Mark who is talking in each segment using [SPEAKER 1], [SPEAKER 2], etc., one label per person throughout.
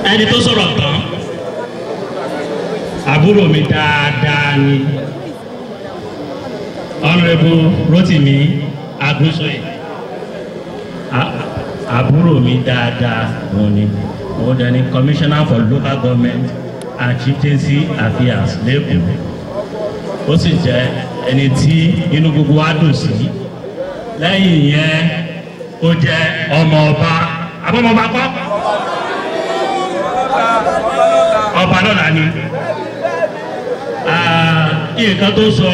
[SPEAKER 1] ẹni tó sọ̀rọ̀ tán àbúrò mi dáadáa ni honourable Rotimi Agunsoye A- àbúrò mi dáadáa òun ni òun dẹ̀ ni commissioner for local government and chieftaincy affairs lẹ́kọ̀ọ́ ó sì jẹ́ ẹni tí inú gbogbo wa dùn sí lẹ́yìn yẹn ó jẹ́ ọmọ ọba abọ́mọba kọ́ ọba lọ́la ni Ah, nǹkan tó sọ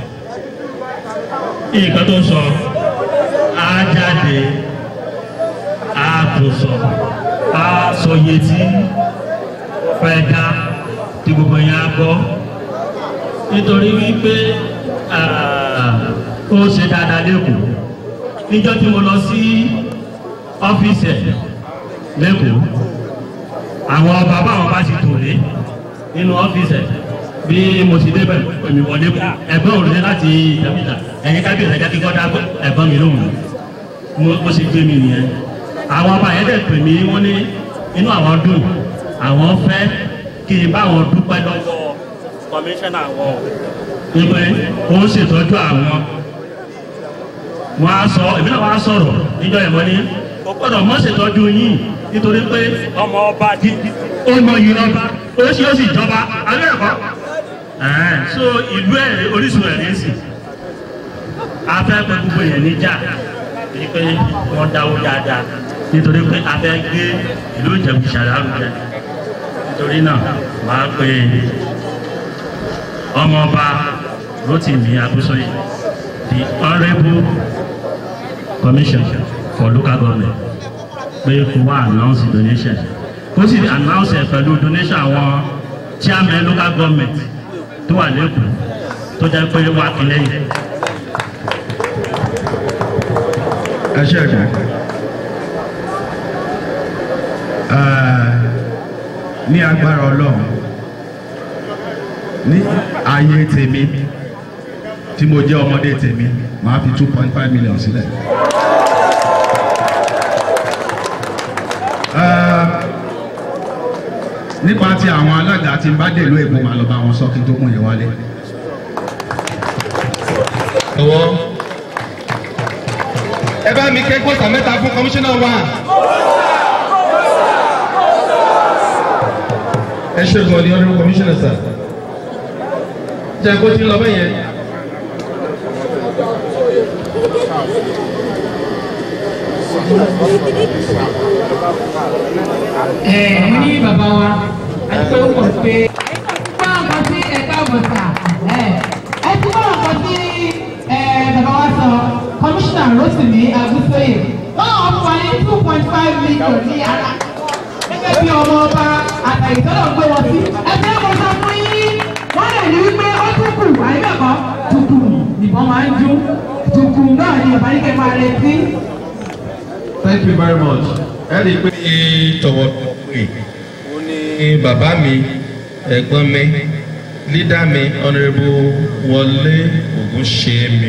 [SPEAKER 1] nǹkan tó sọ á jáde á tó sọ á sọ iye tí fẹ́ dá tí gbogbo yẹn á gbọ́ nítorí wípé ah, ó ṣe dáadáa lẹ́kọ̀ọ́ níjọ́ tí mo lọ sí ọ́fíìsì ẹ̀ lẹ́kọ̀ọ́ àwọn bàbá àwọn bá ti tòlé nínú ọ́fíìsì ẹ̀ bí mo ti débẹ̀ èmi wọlé ẹ̀gbọ́n òrùlé láti ìjàmíjà ẹ̀yin kábíyèsí ẹ̀jẹ̀ kíkọ́ dá ẹ̀gbọ́n mi lóhùn mo mo sì gbé mi nìyẹn àwọn ọba yẹn dẹ̀ pè mí wọ́n ní inú àwọn dùn àwọn fẹ́ kí n bá wọn dúpẹ́ lọ́wọ́ kọmíṣánná wọn wípé ó ń ṣètọ́jú àwọn wọn á sọ èmi náà wọn á sọ̀rọ̀ níjọ́ ìmọ̀ ní kò gbọ́dọ̀ mọ́ ṣètọ́jú yín nítorí pé ọmọ ọba di ó mọ yìí lọ́ba ó sì ó sì jọba alẹ́ ẹ̀kọ́ ẹ̀ẹ́n so ìlú ẹ̀ orísun ẹ̀ ní sìn afẹ́ pé gbogbo yẹn níjà ní pé wọ́n dáwó dáadáa nítorí pé afẹ́ gbé ìlú Ìjẹ̀bú ṣàlárugẹ nítorí náà wàá pé ọmọọba Rotimi Agunsoye the honourable commission for local government pé kó wá announce donation kó sì announce ẹ̀ pẹ̀lú donation àwọn chairman local government tó wà lẹ́kọ̀ọ́ tó jẹ́ pé wá kí lẹ́yìn.
[SPEAKER 2] ẹ ṣe ẹ̀gbọ́n ní agbára ọlọ́run ní ayé tèmi tí mo jẹ́ ọmọdé tèmi màá fi two point five million sílẹ̀. Ah, nípa ti àwọn alága tí n bá dèlú èbó màá lọ bá wọn sọ kí n tó mú yẹn wálé.
[SPEAKER 3] lọ́wọ́. ẹ bá mi kẹ́kọ̀ọ́ sàmẹ́ta fún kọmíṣánná wa. ẹ ṣe gan ni ọdún kọmíṣánná sà. jẹ́ kó tí ń lọ bẹ́yẹn.
[SPEAKER 4] ẹ mo ní bàbá wa àti pé ó mọ̀ pé. gbọ́ nǹkan tí ẹ káàbọ̀ sà ẹ ẹ ti gbọ́ nǹkan tí ẹ bàbá wa sọ kọmíṣánná Rotimi Agunsoye wọ́n náà fún wa ní two point five million ní ara gẹ́gẹ́ bí ọmọ ọba àtàyè tọ́lọ̀ gbé wọn sí ẹgbẹ́ mo sọ fún yín wọ́n lè ní wípé ó tún kù àyíbẹ̀kọ́ tukù nìbọn máa ń dún tukù náà ni ìbáníkẹ́ máa retí.
[SPEAKER 3] thank you very much. ẹ rí i pé tọ̀wọ̀tọ̀wọ̀ pé ó ní bàbá mi ẹ̀gbọ́n mi lídà mi honourable Wọlé Ògúnṣèmi.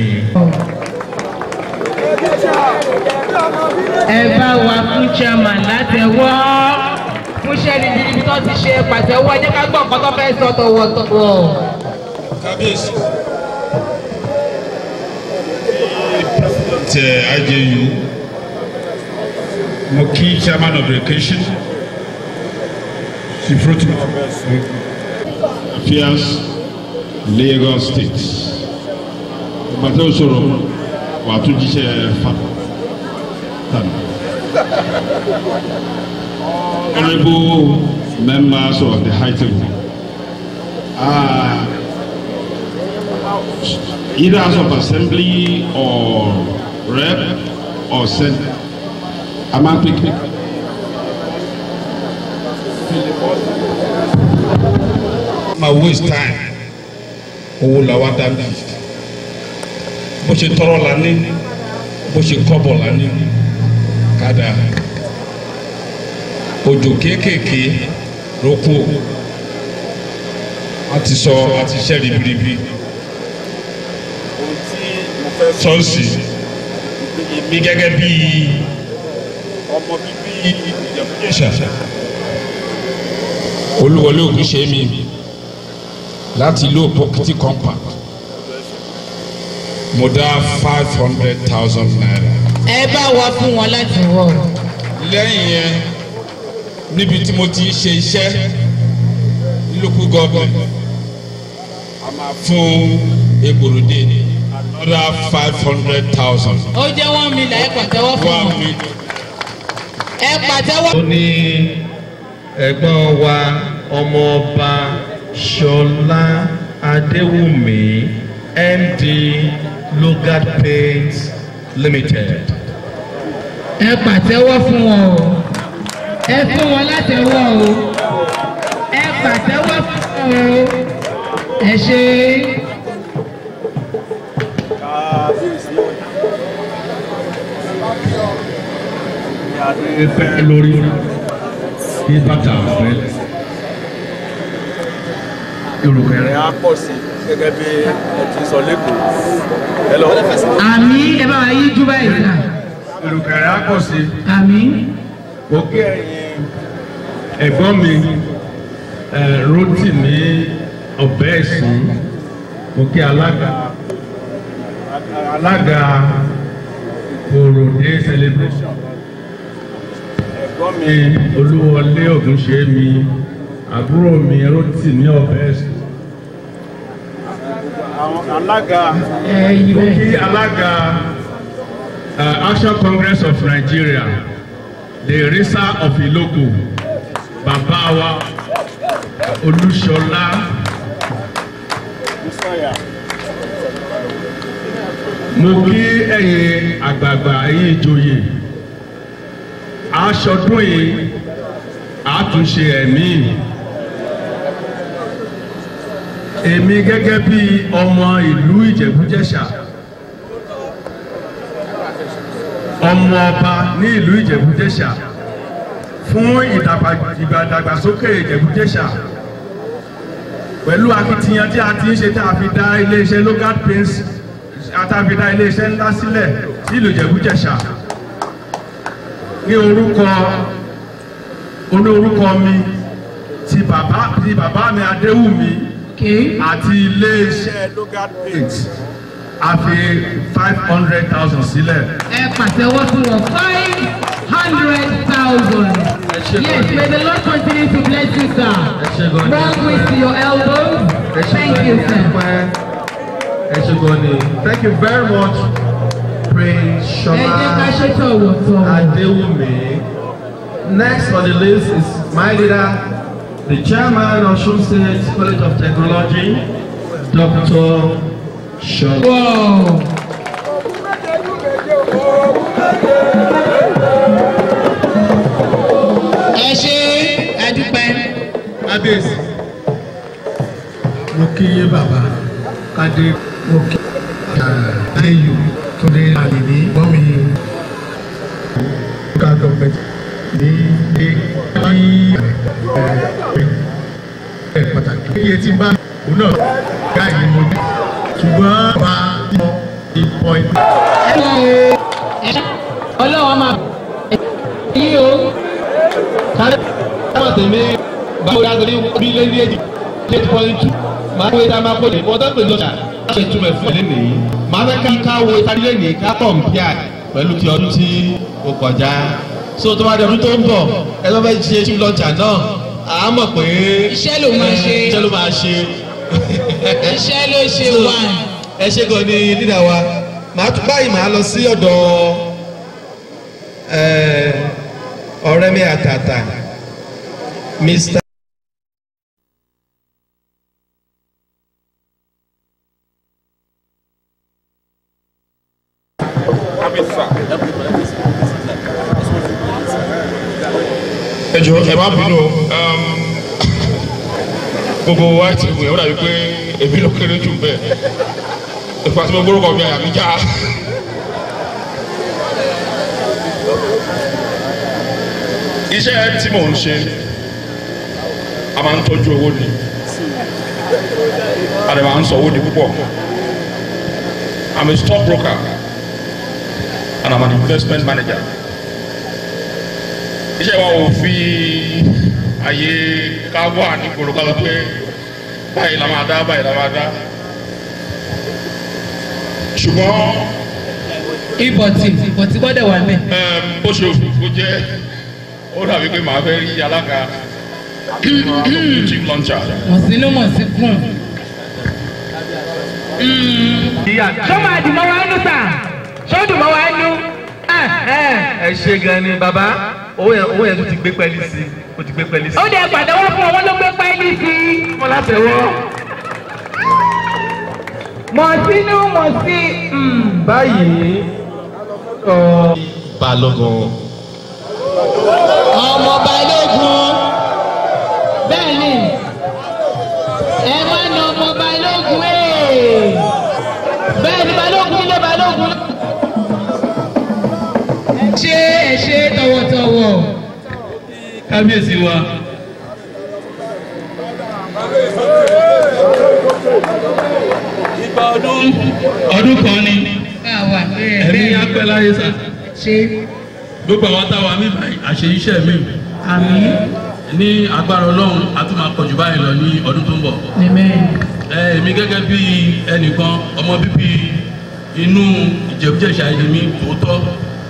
[SPEAKER 4] ẹ bá wa fún chairman látẹ̀wọ́ fún sẹ́ni bíbí tó ti ṣe pàtẹ́wọ́ ẹ jẹ́ ká gbọ́ nǹkan tó fẹ́ sọ tọ̀wọ̀tọ̀wọ̀.
[SPEAKER 5] kábíyèsí tẹ IJU mo kí chairman of education chief Rotimi affairs Lagos state ìgbà tó sọ̀rọ̀ wà á tún jíṣẹ́ fa tàbí. Honorable members of the high table. Uh, either House of Assembly or Rep or Senate. I'm not picking. My waste time. Owó la wá dábì. Bó ṣe tọrọ la ní, bó ṣe kọ́bọ̀ la ní, kádà. Òjò kéékèèké ló kú. A ti sọ, a ti ṣẹ́ ribiribi sọ́ọ̀sì mi gẹ́gẹ́ bí ọmọ bíbí Ìjẹ̀bú-Jẹ̀ṣà mo fẹ́ sọ fún olúwọlé ògúnṣẹ́mi láti ìlú òpópótì compound mo dá five hundred thousand naira.
[SPEAKER 4] ẹ bá wa fún wọn láti wọ.
[SPEAKER 5] lẹ́yìn yẹn níbi tí mo ti ń ṣe iṣẹ́ ní local government a máa fún egbòròdé another five hundred thousand.
[SPEAKER 4] ó jẹ́ one million ẹ pàtẹ́wọ́ fún
[SPEAKER 5] one
[SPEAKER 4] wọn.
[SPEAKER 5] million.
[SPEAKER 4] ẹ pàtẹ́wọ́.
[SPEAKER 3] ó ní ẹ̀gbọ́n wa ọmọọba ṣọlá adéwùmí md logat paints limited.
[SPEAKER 4] ẹ pàtẹ́wọ́ fún wọn o ẹ fún wọn látẹ̀wọ́ o ẹ pàtẹ́wọ́ fún wọn o ẹ ṣe
[SPEAKER 2] pẹ́ lórí kí bàtà pẹ́ ìrùkẹ̀rẹ̀
[SPEAKER 6] á pọ̀ sí gẹ́gẹ́ bí ẹ ti sọ lẹ́kọ̀ọ́. Hello.
[SPEAKER 4] àmì ẹ bá wa yí jú báyìí sà
[SPEAKER 2] ìrùkẹ̀rẹ̀ á pọ̀ sí
[SPEAKER 4] àmì
[SPEAKER 2] mo kí ẹ̀yin ẹ̀gbọ́n mi ẹ̀ Rótìmí ọ̀bẹ ẹ̀sìn mo kí alága alága Òròdé celebration ẹ̀gbọ́n mi Olúwọlé Ògúnṣẹ́mi àbúrò mi Rótìmí ọ̀bẹ ẹ̀sìn àwọn alága
[SPEAKER 4] ẹ yí
[SPEAKER 2] mo
[SPEAKER 4] bẹ́ẹ̀.
[SPEAKER 2] kí alága uh, Action Congress of Nigeria the risa of Ilogo bàbá wa Olúṣọlá mo kí ẹ̀yin àgbààgbà ẹ̀yin ìjòyè aṣọdún yìí àtúnṣe ẹ̀mí èmi gẹ́gẹ́ bí ọmọ ìlú Ìjẹ̀bú-Jẹ̀ṣà ọmọ ọba ní ìlú Ìjẹ̀bú-Jẹ̀ṣà fún ìdàgbà- ìdàgbàsókè Ìjẹ̀bú-Jẹ̀ṣà pẹ̀lú akitiyan tí a ti ń ṣe tá a fi dá iléeṣẹ́ local paints tá a fi dá iléeṣẹ́ ńlá sílẹ̀ sí ìlú Ìjẹ̀bú-Jẹ̀ṣà ní orúkọ olórúkọ mi ti bàbá ti bàbá mi Adéwùmí
[SPEAKER 4] Okay.
[SPEAKER 2] àti iléeṣẹ́ local paints a fi five hundred thousand sílẹ̀.
[SPEAKER 4] ẹ pàtẹ́wọ́ fún wọn five hundred thousand. yes may the lord continue to bless you sir. more grace to your elbows. thank you sir.
[SPEAKER 3] ẹ ṣe gan ni thank you very much prince
[SPEAKER 4] ẹ jẹ́ ká
[SPEAKER 3] ṣọlá
[SPEAKER 4] ṣe tọ̀wọ̀tọ̀wọ̀.
[SPEAKER 3] adéwùmí next on the list is my leader the chairman of Osun State College of Technology Dr. Ṣọlá.
[SPEAKER 4] Wow. ẹ ṣe ẹdúpẹ́.
[SPEAKER 2] kábíyèsí mo kí yé bàbá kádé mo kí ayéyù túndé àdìní gbọ́mi ká gọ́ọ̀mẹ̀ntì ní ilé ní ẹ̀ pàtàkì. iye tí bá òun náà ká ìlú mo ní ṣùgbọ́n bá mọ ìpọ̀ ìpín.
[SPEAKER 4] ọlọ́wọ́ máa yí o.
[SPEAKER 3] sáré táwọn tèmi báwo la torí bí lé ní èjì eight point two máa wé tá a máa kó lè wọ́n tó pè lọ́jà láti túmọ̀ fún ẹ̀ nìyí máa fẹ́ ká ká wo ìtàdí lẹ́nìí ká kọ̀m̀pìà pẹ̀lú ti ọdún tí ó kọjá so tó bá di ọdún tó ń bọ̀ ẹ tó fẹ́ ṣe sí lọ́jà náà à á mọ̀ pé
[SPEAKER 4] Iṣẹ́ ló máa ṣe.
[SPEAKER 3] iṣẹ́ ló máa ṣe
[SPEAKER 4] iṣẹ́ ló ṣe wà.
[SPEAKER 3] ẹ ṣe gan ni lídà wa màá tún báyìí màá lọ sí ọ̀dọ̀ ẹ̀, ọ̀rẹ́ mi àtàtà mr.
[SPEAKER 5] ẹ jọ ẹ má bínú um, gbogbo wa ti wù ẹ ó dàbí pé èmi ló kéré jù bẹ́ẹ̀ ìfà tí mo gbórúkọ mi àyà mi já. iṣẹ́ tí mò ń ṣe a máa ń tọ́jú owó ni a lè máa ń sọ owó ni púpọ̀ I'm a stock broker and I'm an investment manager iṣẹ́ wa ò fi ayé ká wà ní gbòòrò ká lọ pé báyìí la máa dá báyìí la máa dá ṣùgbọ́n
[SPEAKER 4] ìbọ̀tì ìbọ̀tì gbọ́dọ̀ wà mẹ́.
[SPEAKER 5] ẹm, bó ṣe òfófó jẹ́ ó dàbí pé màá fẹ́ rí alága chief launcher.
[SPEAKER 4] mọ̀sínú mọ̀síkùn. ṣó máa dùn mọ́ wa nú sà ṣó dùn mọ́ wa nú.
[SPEAKER 3] ẹ ṣe gan ni bàbá owó yẹn owó yẹn tó ti gbé pẹ́ẹ́lí sí ó ti gbé pẹ́ẹ́lí sí.
[SPEAKER 4] ó dẹ̀ pàtẹ́wọ́ fún ọwọ́ ló gbé pẹ́ẹ́lí sí i.
[SPEAKER 3] wọ́n látẹ̀wọ́.
[SPEAKER 4] mọ̀sínú mọ̀sí.
[SPEAKER 3] báyìí ọ. balógun.
[SPEAKER 4] ọmọ balógun bẹ́ẹ̀ ni ẹ má na ọmọ balógun ee bẹ́ẹ̀ ni balógun ilé balógun. ẹ ṣe ẹ ṣe tọwọ́tọwọ́.
[SPEAKER 3] kábíyèsí wa. ọdún kan ni
[SPEAKER 4] báwa bẹ́ẹ̀
[SPEAKER 3] ẹ̀mí
[SPEAKER 4] bẹ́ẹ̀
[SPEAKER 3] apẹ́ láyé sá.
[SPEAKER 4] ṣe
[SPEAKER 3] gbogbo àwọn táwa mi báyìí àṣeyíṣẹ́ mi
[SPEAKER 4] àmì
[SPEAKER 3] ní agbára ọlọ́run a tún máa pọ̀jù báyìí lọ ní ọdún tó ń bọ̀.
[SPEAKER 4] amen.
[SPEAKER 3] ẹ èmi gẹ́gẹ́ bí ẹnìkan ọmọ bíbí inú ìjẹ̀bújẹ̀ṣà yìí mi tòótọ́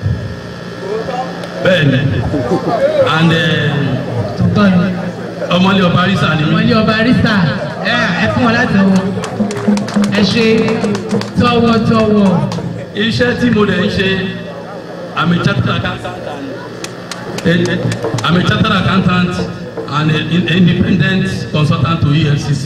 [SPEAKER 3] bẹ́ẹ̀ ni and
[SPEAKER 4] tuntun ni
[SPEAKER 3] ọmọlé ọba arisa ni
[SPEAKER 4] wọ́n
[SPEAKER 3] mi
[SPEAKER 4] ní ọba arisa ẹ ẹ fún wọn láti wọ ẹ ṣe tọwọ́tọwọ́.
[SPEAKER 3] iṣẹ́ tí mo dẹ̀ ń ṣe I'm a chartered accountant and I'm a chartered accountant and an independent consultant to EFCC.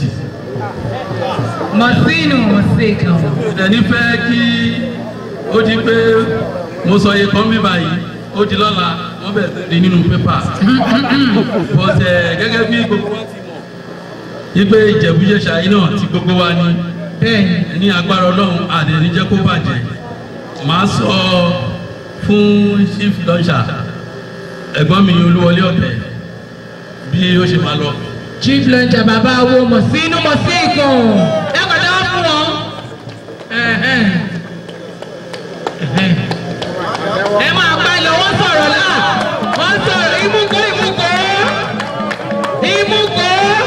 [SPEAKER 4] mọ̀sínú mọ̀síkàn.
[SPEAKER 3] ìdẹ̀ni fẹ́ kí ó di pé mo sọ iye kan bí báyìí ó di lọ́la wọ́n bẹ̀ rí nínú pépà but eh, gẹ́gẹ́ bí gbogbo wa ti mọ̀ wípé ìjẹ̀bújẹ̀ṣà yìí náà ti gbogbo wa ní
[SPEAKER 4] bẹ́ẹ̀ni
[SPEAKER 3] ní agbára ọlọ́run àdéhùn jẹ́ kó bàjẹ́ màá sọ fún chief launcher ẹ̀gbọ́n mi olúwọlé ọ̀bẹ bí ó ṣe máa lọ.
[SPEAKER 4] chief lọ́jà bàbá wo mọ̀sínú mọ̀síkàn. ẹ kọjá wá fún wọn. Ẹ̀hẹ́n. Ẹ̀hẹ́n. ẹ máa bá lọ wọ́n sọ̀rọ̀ náà wọ́n sọ̀rọ̀ ìmúkọ́ ìmúkọ́ ìmúkọ́.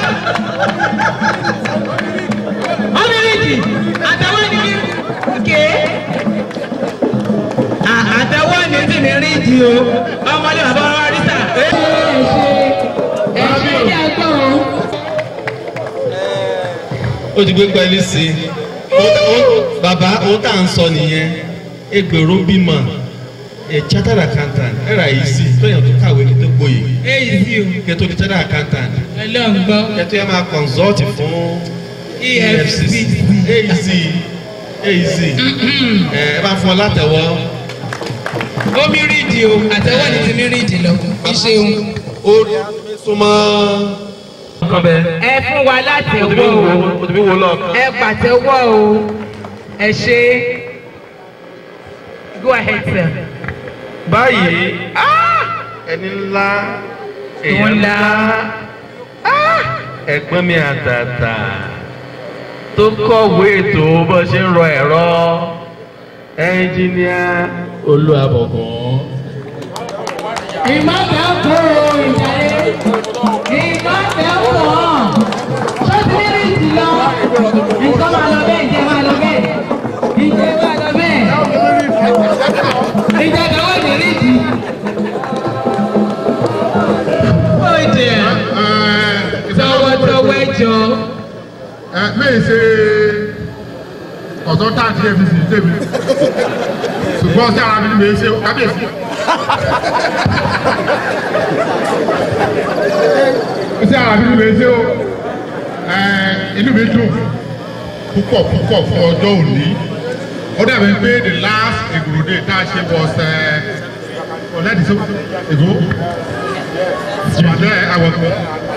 [SPEAKER 4] ọmọlẹ́jì àtàwọn ènìyàn ké àtàwọn ènìyàn ní rí di o ọmọdé bàbá wa rí sà. ẹ ṣe ẹ ṣe ní agbọ́n.
[SPEAKER 3] ó ti gbé pẹ́ẹ́lí sí i Ó- ó- bàbá ohun tá à ń sọ nìyẹn ẹgbẹ̀rún bímọ ẹ̀ chartered accountant ẹ̀ rà yìí sí tóyàn tó kàwé kí tó gboyè
[SPEAKER 4] èyí sí o
[SPEAKER 3] kí tó di chartered accountant
[SPEAKER 4] ọlọ́run gbọ́
[SPEAKER 3] kí tó yẹ máa consult fún
[SPEAKER 4] efcc
[SPEAKER 3] AEC AEC ẹ ẹ bá fún ọ látẹ̀wọ́
[SPEAKER 4] omi rídìí o àtẹwọ́ ni ti mi rídìí lọ ìṣeun.
[SPEAKER 3] ó súnmọ́. nǹkan bẹ́ẹ̀
[SPEAKER 4] ẹ fún wa láti
[SPEAKER 3] o ti fi
[SPEAKER 4] wọ́
[SPEAKER 3] wo
[SPEAKER 4] o
[SPEAKER 3] o ti fi wo lọ́ọ̀kan.
[SPEAKER 4] ẹ pàtẹ́wọ́ o ẹ ṣe go ahead sir.
[SPEAKER 3] báyìí ẹni ńlá èèyàn
[SPEAKER 4] ńlá.
[SPEAKER 3] ńlá ẹ̀gbọ́n mi àtàtà tó kọ̀wé ètò bó ṣe ń rọ ẹ̀rọ ẹnjìníà olúwàbọ̀gàn.
[SPEAKER 4] ìmọ̀tẹ́ kò ìjàre ìmọ̀tẹ́ kò ṣó ti ní rídìí lọ nǹkan máa lọ bẹ́ẹ̀ ìjẹ́ máa lọ bẹ́ẹ̀ ìjẹ́ máa lọ bẹ́ẹ̀ ìjẹ́ kan wọ́n ní rídìí. Oh dear. tọwọ́tọwọ́ ẹjọ́.
[SPEAKER 2] ẹ mẹ́yìn ṣe ọ̀tọ́ táàtì fcc tèmi ṣùgbọ́n sí ara mi ni mèé ṣe kábíyèsí. sí ara mi ni mèé ṣe o ẹ inú mi dùn púpọ̀ púpọ̀ fún ọjọ́ òní ó dàbí pé the last ìgbòròdè tá a ṣe was ọ̀lẹ́dì tó ègò ṣùgbọ́n àwọn ọ̀gbọ́n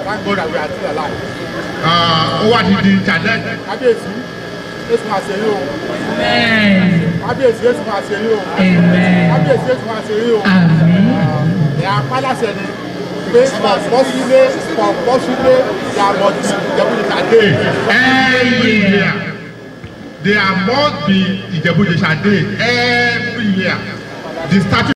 [SPEAKER 2] ó wá ti di challenge.
[SPEAKER 6] kábíyèsí èsì máa ṣe yín o
[SPEAKER 4] Amen.
[SPEAKER 6] kábíyèsí èsì máa ṣe yín o
[SPEAKER 4] Amen.
[SPEAKER 6] kábíyèsí èsì máa ṣe yín o
[SPEAKER 4] Àmín.
[SPEAKER 6] ẹ̀ apálàṣẹ ni pé pọ̀pọ̀sílẹ̀ pọ̀pọ̀sílẹ̀ yàmọ̀dì ìjẹ́bùdìkà dé.
[SPEAKER 2] every year there must be Ijebu-Jesha day every year the statue